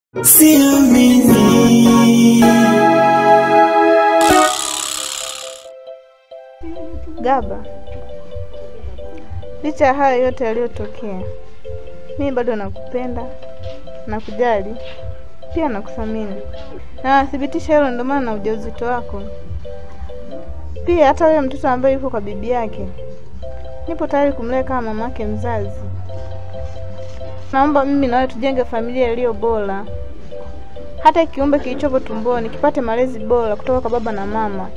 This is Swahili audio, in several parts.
Siamini Gaba, licha ya hayo yote yaliyotokea, mimi bado nakupenda, nakujali, pia nakuthamini na nathibitisha hilo, ndio maana na ujauzito wako pia. Hata wewe mtoto ambaye yuko kwa bibi yake, nipo tayari kumlea kama mamake mzazi. Naomba mimi na wewe tujenge familia iliyo bora, hata kiumbe kilichopo tumboni kipate malezi bora kutoka kwa baba na mama.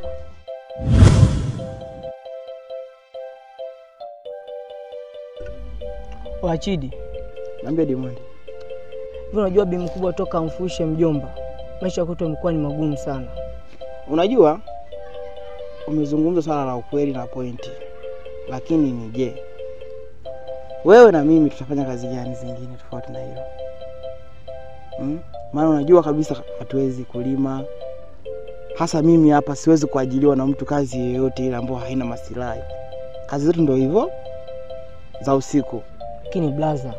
Wachidi, Naambia Diamond. hivi unajua bi mkubwa toka amfushe mjomba, maisha kwetu yamekuwa ni magumu sana. Unajua umezungumza swala la ukweli na pointi, lakini ni je, wewe na mimi tutafanya kazi gani zingine tofauti na hilo hmm? Maana unajua kabisa hatuwezi kulima, hasa mimi hapa siwezi kuajiliwa na mtu kazi yoyote ile ambayo haina masilahi. Kazi zetu ndio hivyo za usiku. Lakini blaza,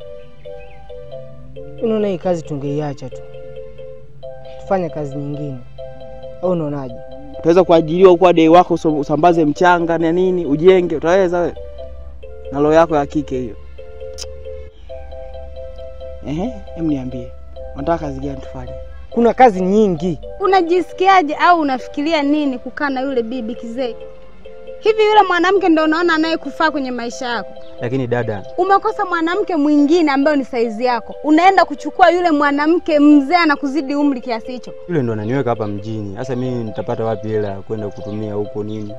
unaona hii kazi tungeiacha tu tufanye kazi nyingine, au unaonaje? Utaweza kuajiliwa huko dei wako uso- usambaze mchanga na nini, ujenge, utaweza wewe na roho yako ya kike hiyo? Ehe, hem niambie, unataka kazi gani tufanye? Kuna kazi nyingi. Unajisikiaje au unafikiria nini kukaa na yule bibi kizee? Hivi yule mwanamke ndio unaona anayekufaa kwenye maisha yako? Lakini dada, Umekosa mwanamke mwingine ambaye ni saizi yako, unaenda kuchukua yule mwanamke mzee anakuzidi umri kiasi hicho. yule ndo ananiweka hapa mjini. Sasa mimi nitapata wapi hela ya kwenda kutumia huko nini?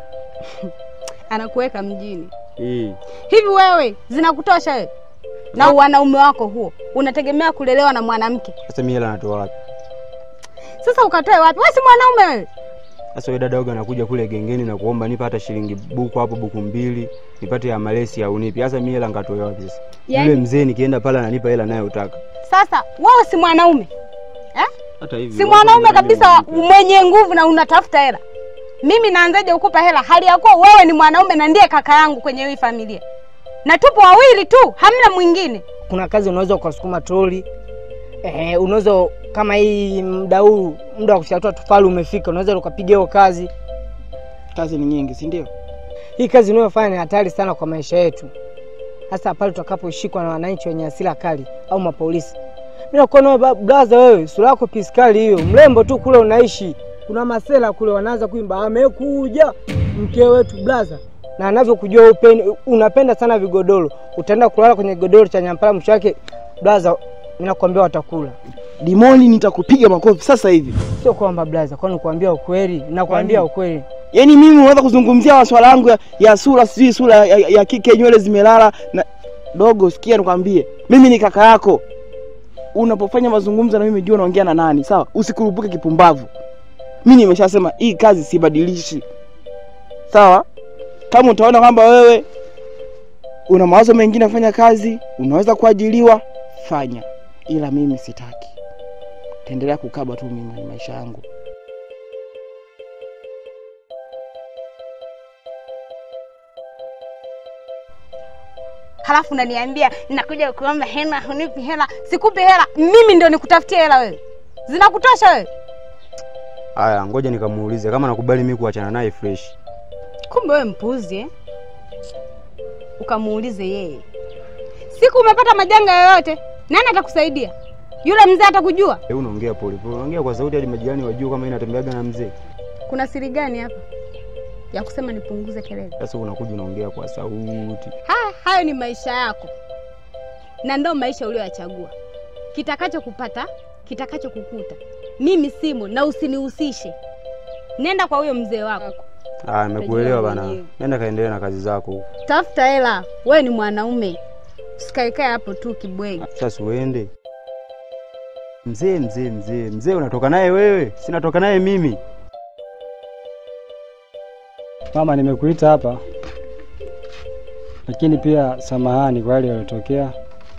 Anakuweka mjini. Hii Hivi wewe zinakutosha wewe na wanaume wako huo, unategemea kulelewa na mwanamke? sasa mimi hela natoa wapi? Sasa ukatoe wapi? Wewe si mwanaume wewe? Sasa wewe dada, waga anakuja kule gengeni na kuomba nipe hata shilingi buku hapo buku mbili nipate ya malesi au nipi. Sasa mimi hela ngatoe wapi sasa? Yaani- Yule mzee nikienda pale ananipa hela naye utaka. Sasa wewe si mwanaume eh? Hata hivi si mwanaume kabisa mwenye nguvu na unatafuta hela. Mimi naanzaje kukupa hela hali ya kuwa wewe ni mwanaume na ndiye kaka yangu kwenye hii familia, na tupo wawili tu, hamna mwingine. Kuna kazi unaweza ukasukuma troli eh, unaweza kama hii muda huu muda wa kuchatua tufali umefika, unaweza ukapiga hiyo kazi. Kazi ni nyingi, si ndio? Hii kazi unayofanya ni hatari sana kwa maisha yetu, hasa pale tutakaposhikwa na wananchi wenye hasira kali au mapolisi. Mimi nakuona wewe ba- blaza, wewe sura yako piskali hiyo, mrembo tu kule unaishi. Kuna masela kule wanaanza kuimba amekuja mke wetu blaza, na anavyokujua upeni, unapenda sana vigodoro, utaenda kulala kwenye godoro cha nyampala, mwisho wake blaza, mimi nakwambia watakula. Dimoni, nitakupiga makofi sasa hivi. Sio kwamba blaza, kwani kuambia ukweli, nakwambia ukweli. Yaani mimi unaweza kuzungumzia maswala yangu ya, ya sura, sijui sura ya, ya kike, nywele zimelala na dogo. Sikia nikwambie, mimi ni kaka yako. Unapofanya mazungumzo na mimi, jua unaongea na nani, sawa? Usikurupuke kipumbavu. Mimi nimeshasema hii kazi sibadilishi, sawa? Kama utaona kwamba wewe una mawazo mengine ya kufanya kazi, unaweza kuajiliwa, fanya, ila mimi sitaki. Taendelea kukaba tu mimi kwenye maisha yangu. Halafu unaniambia nakuja kuomba hela, hunipi hela. Sikupi hela, mimi ndio nikutafutie hela wewe. Zinakutosha wewe? Haya, ngoja nikamuulize kama nakubali mimi kuachana naye fresh. Kumbe wewe mpuzi eh? Ukamuulize yeye. Siku umepata majanga yoyote, nani atakusaidia? Yule mzee atakujua? Wewe unaongea pole pole, unaongea kwa sauti hadi majirani wajue kama inatembeaga na mzee. Kuna siri gani hapa ya kusema nipunguze kelele? Sasa unakuja unaongea kwa sauti. Haya, hayo ni maisha yako na ndo maisha uliyoyachagua. Kitakacho kupata kitakacho kukuta, mimi simo na usinihusishe. Nenda kwa huyo mzee wako, Ah, nimekuelewa bana. mwenyewe. Nenda kaendelea na kazi zako. tafuta hela. Wewe ni mwanaume, usikaekae hapo tu kibwegi. Sasa uende. Mzee, mzee, mzee, mzee unatoka naye wewe? Sinatoka naye mimi. Mama, nimekuita hapa lakini pia samahani kwa yale yaliyotokea.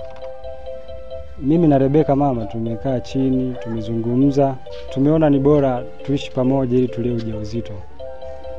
Mimi na Rebeka mama, tumekaa chini, tumezungumza, tumeona ni bora tuishi pamoja ili tulee ujauzito,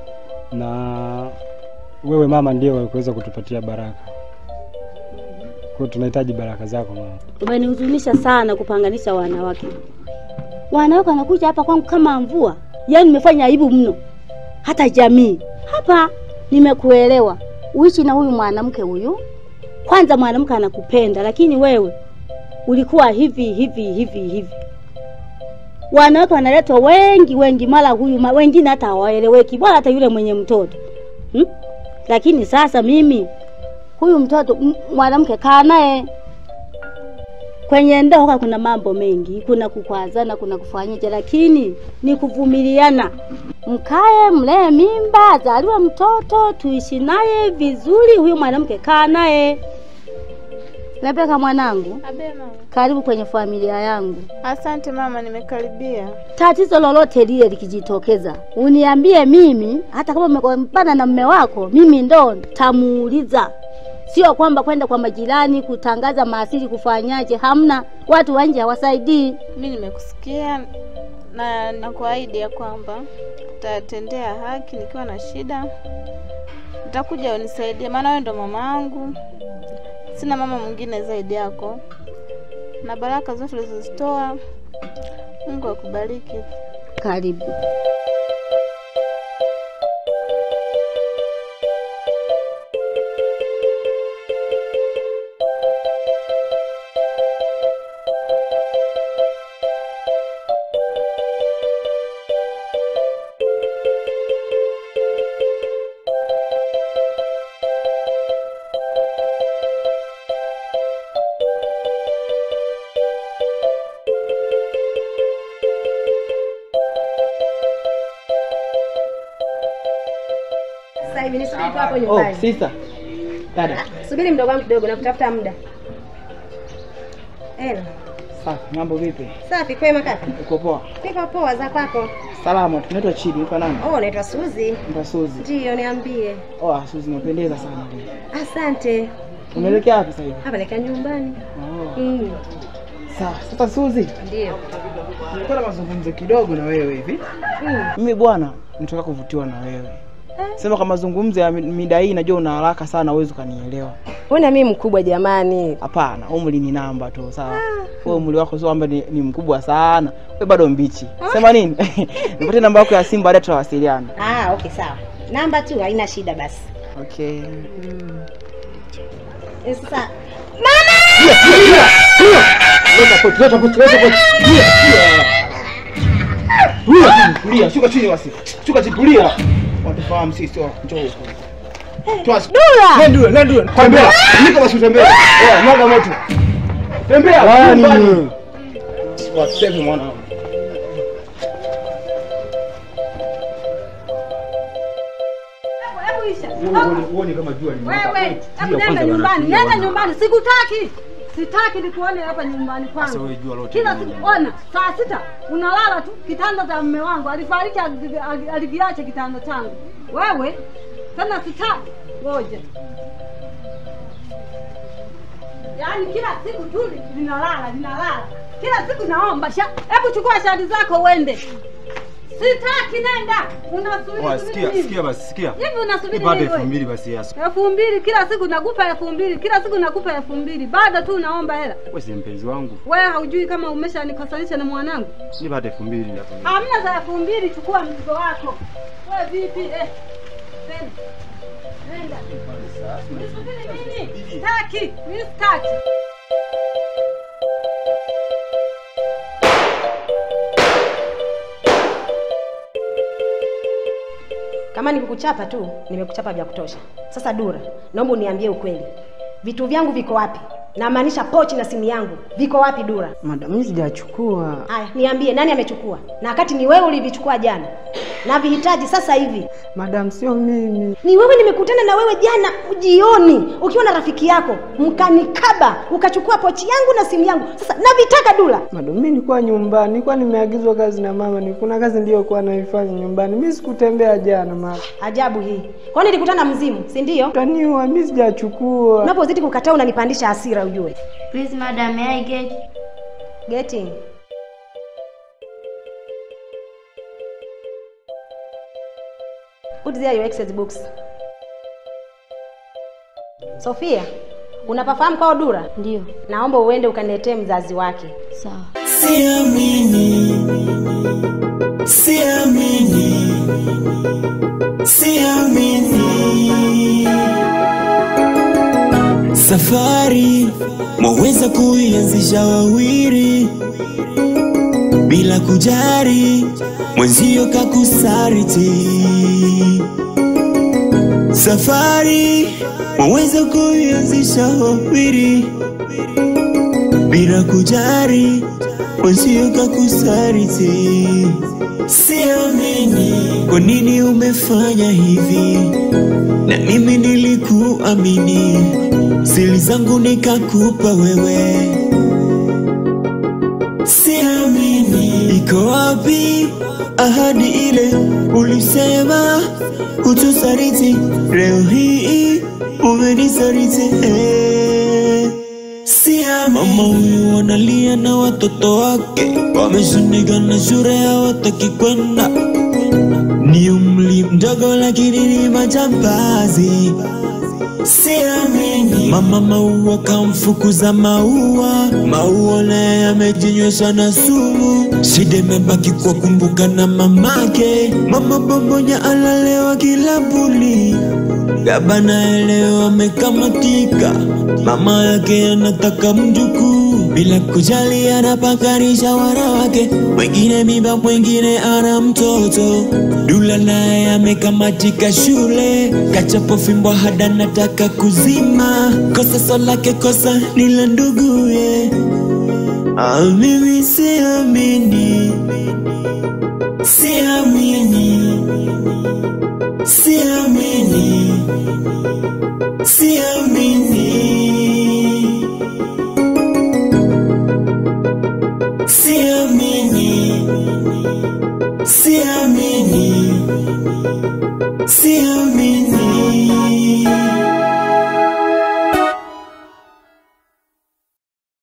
na wewe mama ndiye wakuweza kutupatia baraka. hiyo tunahitaji baraka zako mama. Umenihuzunisha sana kupanganisha wanawake. Wanawake wanakuja hapa kwangu kama mvua, yaani nimefanya aibu mno, hata jamii hapa. Nimekuelewa, uishi na huyu mwanamke huyu. Kwanza mwanamke anakupenda, lakini wewe ulikuwa hivi hivi hivi hivi. Wanawake wanaletwa wengi wengi, mara huyu ma, wengine hata hawaeleweki, bora hata yule mwenye mtoto hmm? Lakini sasa mimi huyu mtoto m- mwanamke kaa naye kwenye ndoa kuna mambo mengi, kuna kukwazana, kuna kufanyaje, lakini ni kuvumiliana. Mkae mlee mimba, azaliwe mtoto, tuishi naye vizuri. Huyu mwanamke kaa naye. Rebeka mwanangu, Abe mama. karibu kwenye familia yangu. Asante mama, nimekaribia. Tatizo lolote lile likijitokeza, uniambie mimi, hata kama umegombana na mme wako, mimi ndo tamuuliza. Sio kwamba kwenda kwa majirani kutangaza maasili kufanyaje. Hamna, watu wa nje hawasaidii. Mi nimekusikia na nakuahidi ya kwamba utatendea haki. Nikiwa na shida nitakuja unisaidie, maana wewe ndo mama yangu, sina mama mwingine zaidi yako, na baraka zote ulizozitoa Mungu akubariki. Karibu. Sasa hivi nisubiri tu hapo Oh, nyumbani. sister. Dada. Subiri mdogo wangu kidogo, nakutafuta muda. Ela, Safi, mambo vipi? safi kwema kaka. Uko poa? Niko poa za kwako. Salama, tunaitwa Chidi, unaitwa nani? Oh, naitwa Suzi. Naitwa Suzi. Ndio, niambie. Oh, ah, Suzi unapendeza sana leo. Asante. Unaelekea wapi sasa hivi? Hapa naelekea nyumbani. Oh. Mm. Sawa. Sasa Suzi, Ndio. nilikuwa na mazungumzo kidogo na wewe hivi. Mm. Mimi bwana, nitaka kuvutiwa na wewe. Sema kwa mazungumzo ya mi- mida hii najua una haraka sana uwezi ukanielewa. Mbona mimi mkubwa jamani? Hapana, umri ni namba tu, sawa? Wewe umri wako sio kwamba ni, ni mkubwa sana. Wewe bado mbichi. Sema nini? Nipatie namba yako ya simu baadaye tutawasiliana. Ah, okay sawa. Namba tu haina shida basi. Okay. Eh, Sasa Leta koti, leta koti, leta koti. Tulia, tulia. Tulia chini, tulia, shuka chini basi. Shuka chini, tulia. Watufahamu sisi sio njoo huko. Toa. Dula. Ndio, ndio, ndio. Tembea. Nika basi utembee. Eh, mwaga moto. Tembea. Wani nyumbani. wewe? Waseme mwanangu. Uone kama jua limewaka. Wewe, hebu nenda nyumbani, nenda nyumbani, sikutaki. Sitaki nikuone hapa nyumbani Sasa kwangu. wewe jua lote. Kila hili. siku ona, saa sita unalala tu kitanda cha mume wangu. Alifariki ali- ali- alikiacha kitanda changu. Wewe tena sitaki. Ngoja. Yaani kila siku tu linalala, linalala. Kila siku naomba sha. Hebu chukua shadi zako uende. Sitaki nenda. Unasubiri Oa, subiri sikia, nini? sikia basi, sikia. Hivi unasubiri Nipate nini elfu wewe? mbili basi yasu. elfu mbili kila siku nakupa elfu mbili kila siku nakupa elfu mbili bado tu unaomba hela Wewe si mpenzi wangu. wewe haujui kama umeshanikosanisha na mwanangu Nipate elfu mbili elfu mbili. hamna za elfu mbili chukua mzigo wako wewe vipi eh nenda nenda nisubiri nini sitaki mimi sitaki kama nikukuchapa tu, nimekuchapa vya kutosha. Sasa Dura, naomba uniambie ukweli. Vitu vyangu viko wapi? Namaanisha pochi na simu yangu viko wapi Dura? Madam, mimi sijachukua. Haya, niambie nani amechukua? Na wakati ni wewe ulivichukua jana. Na vihitaji sasa hivi. Madam, sio mimi. Ni wewe nimekutana na wewe jana jioni ukiwa na rafiki yako, mkanikaba, ukachukua pochi yangu na simu yangu. Sasa navitaka Dula. Madam, mimi nilikuwa nyumbani, nilikuwa nimeagizwa kazi na mama, ni kuna kazi niliyokuwa naifanya nyumbani. Mimi sikutembea jana mama. Ajabu hii. Kwa nini nilikutana mzimu, si ndio? Utaniua, mimi sijachukua. Unapozidi kukataa unanipandisha hasira ujue. Please, madam, may I get Getting. Put there your exercise books. Sofia, Unapafahamu kwao Dura? Ndio. Naomba uende ukaniletee mzazi wake. Sawa. Siamini, siamini, siamini. Safari mwaweza kuianzisha wawili bila kujari mwenzio kakusariti. Safari mwaweza kuianzisha wawili bila kujari mwenzio kakusariti. Siamini kwa nini umefanya hivi, na mimi nilikuamini, siri zangu nikakupa wewe. Siamini iko wapi ahadi ile ulisema hutusariti, leo hii umenisaliti eh. Siamini mama huyu analia na watoto wake wameshindika na shule hawataki kwenda, ni umri mdogo lakini ni majambazi. Siamini mama maua kamfukuza maua, maua naye amejinywesha na sumu. Shida imebaki kwa kumbuka na mamake, mama bombonya alalewa kilabuni. Baba naye leo amekamatika, mama yake anataka mjukuu bila kujali, anapakarisha wanawake wengine mimba, mwingine ana mtoto. Dula naye amekamatika shule, kachapo fimbo hada nataka kuzima. Kosa so lake kosa ni la nduguye. Ah, mimi siamini, siamini, siamini, siamini, siamini, siamini, siamini.